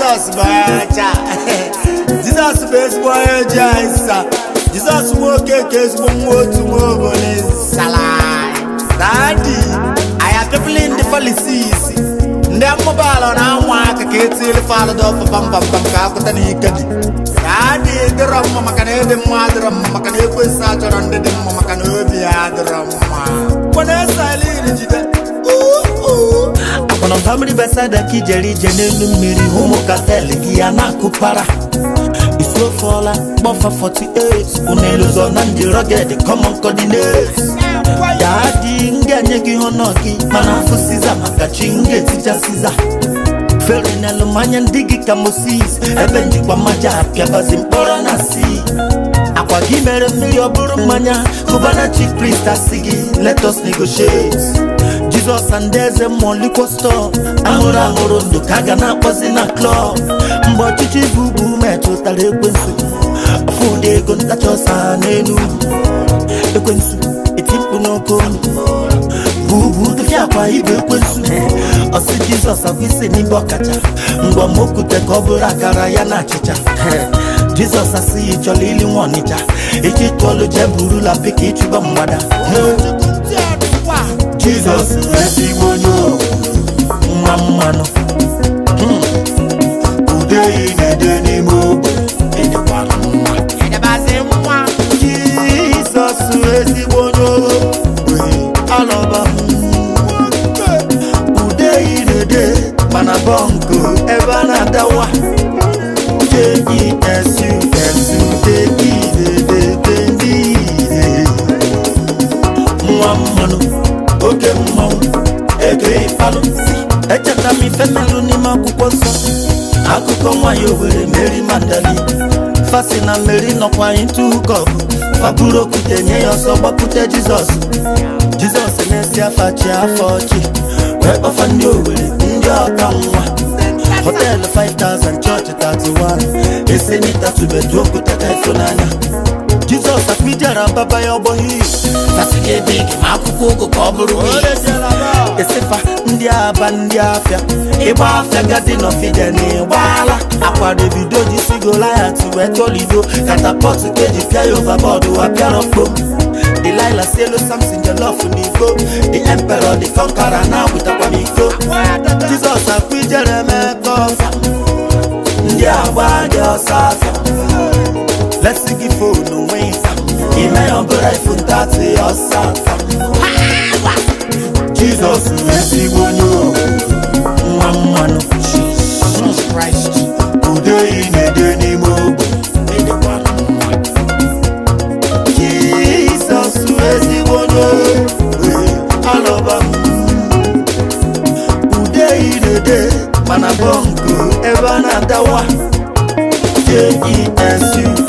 jizọs bụ onye ọcha jizọs bụ ezigbo onye ji anyị sa jizọs nwoke ka ezigbo nwa otu nwa obodo salai dadi aya people in the policies ndị mmụbalụ na anwa aka ka etili falụdọ pampampam ka akụta na ike dị dadi dịrọ mma maka na ịdị mma adịrọ mma maka na ekwesị achọrọ ndị dị mma maka na obi ya adịrọ mma kwena esalin jide akpọrọ famili besada ka ijere ije n'elu mmiri ụmụ katel gị ya na-akụpara isuofuola kpọfa 48 unelụzọ na ndị rọged common coordinates ya dị m ga-enye gị honọ gị mana afụ siza maka chi m ga-etija siza fere n'elu mmanya ndị gị ka moses ebe njikwa mmaja apịabazi mkpọrọ na si akwa gị mere mmiri ọ bụrụ mmanya kụbana chi krist asị gị let us negotiate jizọs and eze mmụọ likwo stọọ ahụrụ ahụrụ ndụ ka a ga na-akpọzi na klọb mgbe ọchịchị bụ ugwu metụtara ekwensu fụdị ego ntacha ọsa n'elu ekwensu eti mkpu n'oke olu bụ ugwu dụfịa akwa ibe ekwensu ọsị jizọs abụ isi n'ibe ọkacha ngwa ma okwute ka ọ bụrụ akara ya na achịcha jizọs asị ya ịchọrọ ili nwa ọnịcha echi tụọlụ jee burula pika ịchụba mgbada jizọs ezigbo onye owu, nwa mmanụ ude ị na-ede n'ime ogbe ịdịkwara mma ịdịbazi nwa jizọs ezigbo onye owu, alọba m. ude ị na-ede mana bọnkụ ebe a na-adawa jesusudeide nwa mmanụ oke mmanwụ ego ịfalụ echeta m ife melụ n'ime akwụkwọ nsọ akụkọ nwanyị owere meri mandali fasi na meri nọkwa ịtụ hukọp faburu okwute nye ya ọsọ gbapute jizọs jizọs na-esi afa chi afọ ọchị wee kpọfa ndị owere ndị ọka nwa họteelụ 5000 chọọchị 31 esenitatubedu okwute ka ịfụnanya jizọs akpijara baba ya ọgbọghị fasị gị ebe gị ma akwụkwọ ụgụ ka ọ bụrụ wii esefa ndị aba ndị afịa ịgba afịa gadi nọfide na ịgbaala akwa davido ji si goliat wee tolido katapọt keji pịa ya ovabọọdụ wa pịara mkpom Delilah sielu Samson jollof n'iko The emperor the conqueror na agwụtakwa m iko Jizọs akwa ijere mebe ọsa ndị agba dị ọsọ afịa lesi gị fonu nwee ịsa ime ya ọbụla ifu ntatị ọsọ afịa Jizọs ezigbo onye owu, nwa mmanụ Christ ude ị na-ede n'ime ogbe ịdịkwara mma Jizọs ezigbo onye owu, alọba m ude ị na-ede mana bọnkụ ebe a na-adawa jesu